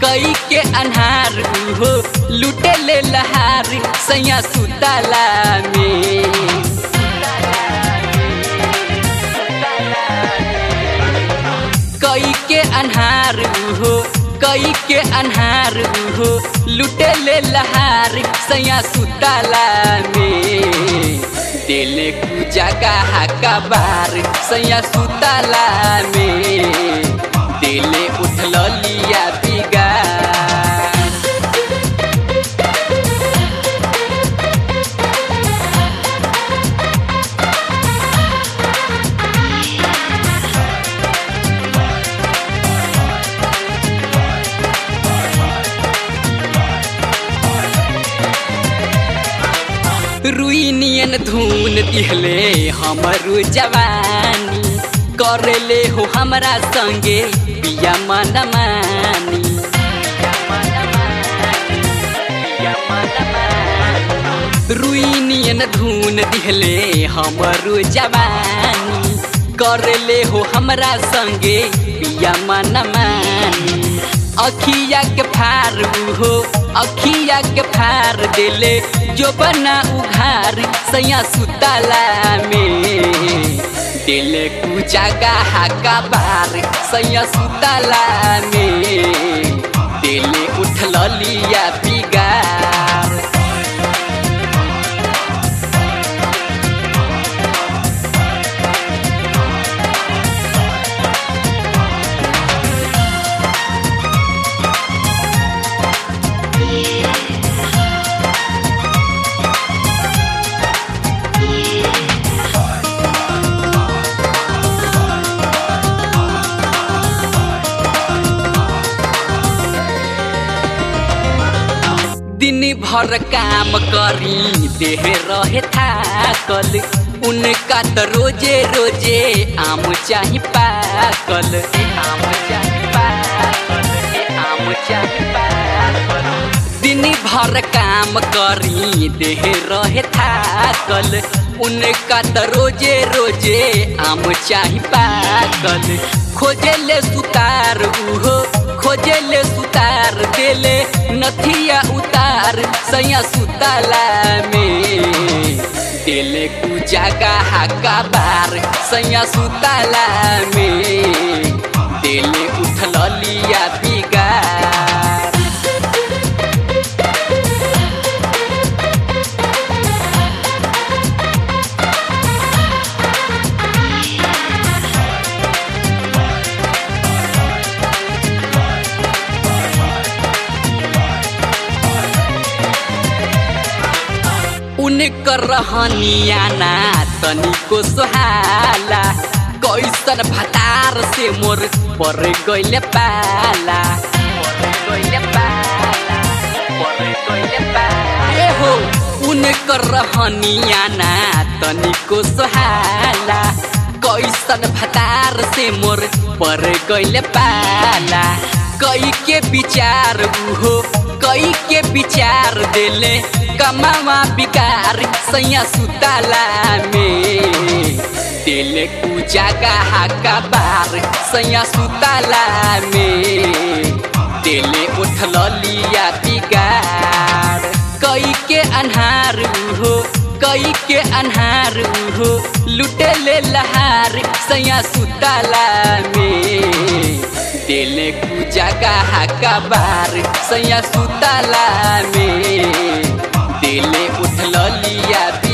कई के अन्हार उहो लुटे ले लहार सैया सुतला में कई के अन्हार उहो कई के अन्हार उहो लुटे ले लहार सैया सुतला में दिले पूजा का हाका बार सैया सुतला में दिले उठल लिया बिगार रुई नियन धुन दिहले हमरू जवानी करले हो हमरा संगे पिया मनमानी रुई नियन धुन दिहले हमरू जवानी करले हो हमरा संगे पिया मनमानी अखिया के फार हो अखिया के फार दिले जो बना उघार सैया सुतला में दिले पूजा का हाका बार सैया सुतला में दिले उठल लिया बिगार दिन भर काम करी देह रहे थाकल उनका तो रोजे रोजे आम चाही पाकल ए आम चाही पाकल ए आम चाही पाकल दिन भर काम करी देह रहे थाकल उनका तो रोजे रोजे आम चाही पाकल खोजे ले सुतार उहो खोजे ले सुतार देले नथिया उतार सैया सुतला में देले पूजा का हाका बार सैया सुतला में देले उठल लिया बिगार उनकर रहनिया ना तनिको सोहाला कैसन भतार से मोर पर गइले पाला पर गइले पाला पर गइले पाला ए हो उनकर रहनिया ना तनिको सोहाला कैसन भतार से मोर पर गइले पाला कई के विचार उहो कई के विचार देले कमावा बिकार सैया सुतला में दिले पूजा का हाका बार सैया सुतला में दिले उठल लिया बिगार कई के अन्हार हो कई के अन्हार हो लुटे ले लहार सैया सुतला में दिले पूजा का हाका बार सैया सुतला में दिले उठल लिया